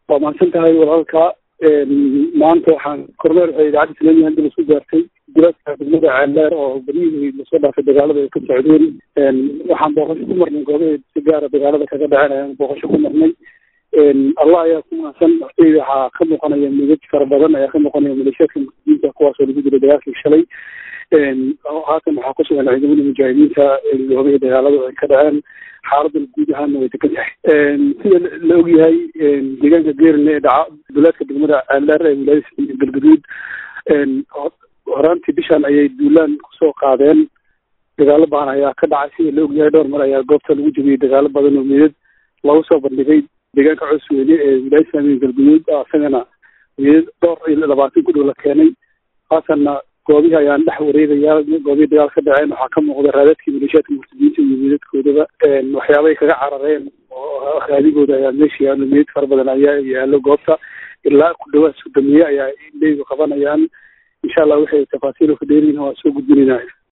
waa mahadsan tahay walaalka maanta waxaan kormeer waxay idaacadda islaamiya hadda lasku gaartay dulaadka degmada ceeldheer oo beryihii lasoo dhaafay dagaalada ay ka socdeen waxaan booqasho ku marnay goobaheed si gaara dagaalada kaga dhaceen ayaan booqasho ku marnay allah ayaa ku mahadsan horteyda waxaa ka muuqanaya midad fara badan ayaa ka muuqanaya maleeshiyaadka muslimiinta kuwaasoo lagu dilay dagaalkii shalay haatan waxaa ku sugan ciidamada mujaahidiinta goobihii dagaaladu ay ka dhaceen xaaladdan guud ahaanna way degan tahay sida la ogyahay deegaanka geerine ee dhaca duulaadka degmada ceeldheer ee wilaayada galgaduud horaantii bishan ayay duulaan kusoo qaadeen dagaalo badan ayaa ka dhacay sida la ogyahay dhowr mar ayaa goobta lagu jebiyey dagaalo badan oo meedad lagu soo bandhigay deegaanka cosweyne ee wilaaya islaamiga galgaduud isagana meedad dhowr iyo labaatan ku dhow la keenay haatanna goobihii ayaan dhex wareegayaa goobihii dagaal ka dhaceen waxaa ka muuqda raadadkii maleeshiyaadka murtadiinta iyo meedadkoodaba waxyaabay kaga carareen oo raadigooda ayaa meesha yaalo meedad fara badan ayaa yaalo goobta ilaa ku dhawaad soddomiye ayaa indheygu qabanayaan insha allah waxay tafaasiil ka dheeriyiin waa soo gudbinaynaa